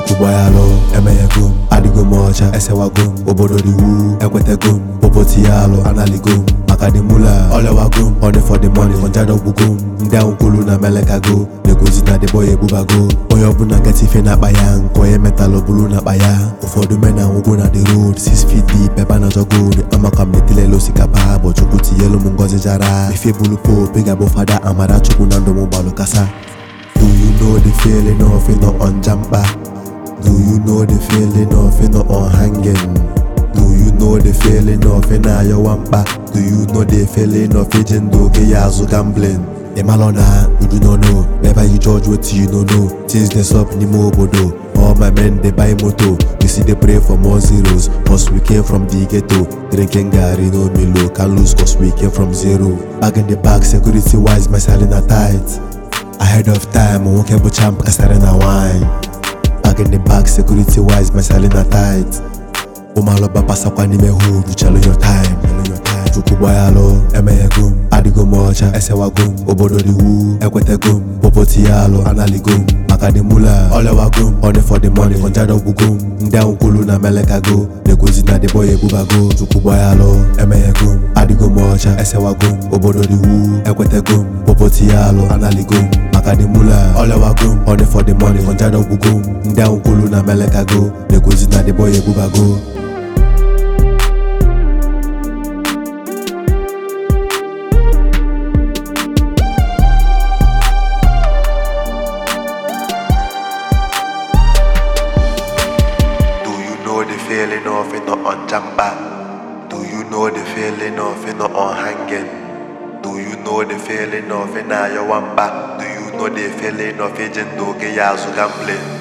chukwu gbayalụ emeghego m adịgo m ọcha esewago m obodo dị wu ekwetego m popoti ya alụ analigo m maka dị mula olewago m money for the money konjado gwugo m ndị ahụ kwulu na melekago na-egozi na dịbọ ya ebubago onye ọbụla nketa ife na-akpa ya nke onye metalụ bulu na-akpa ya ụfọdụ men na nwụgo na the road 6 feet deep ebe a na-achọ gold amaka m netilele osikapa bụ chukwu tinyelu m ngozi jara ife bulu pope ị ga-abụ fada amara chukwu na ndụ m gbalụ kasa Do you know the feeling of it not on jumper? Do you know the feeling of it not on hanging? Do you know the feeling of it na your wampa? Do you know the feeling of it in doge yazu gambling? Imalona, you do not know. Never you judge what you don't know. Things this up ni obodo. All my men they buy moto. You see they pray for more zeros. Cause we came from the ghetto. Drinking Gary no Milo. Can't lose cause we came from zero. Back in the back, security wise, my selling are tight. Ahead of time, nwoke bụ champ kasara na wine Back in the back, security wise, mesali na tight ụmalọba pasakwa n'ime hood chelu your time chukwu gbayalụ emeghego m adịgo m ọcha esewago m obodo dị wu ekwetego m popoti ya alụ analigo m maka dị mula olewago m money for the money konjado gwugo m ndị ahụ kwulu na melekago na-egozi na dịbọ ya ebubago chukwu gbayalụ emeghego m adịgo m ọcha esewago m obodo dị wu ekwetego m popoti ya alụ analigo m maka dị mula olewago m money for the money konjado gwugo m ndị ahụ kwulu na melekago na-egozi na dịbọ ya ebubago Do you know the feeling of it not on jumper? Do you know the feeling of it not on hanging? Do you know the feeling of it na your wampa? Do you know the feeling of it in doge yazu gambling?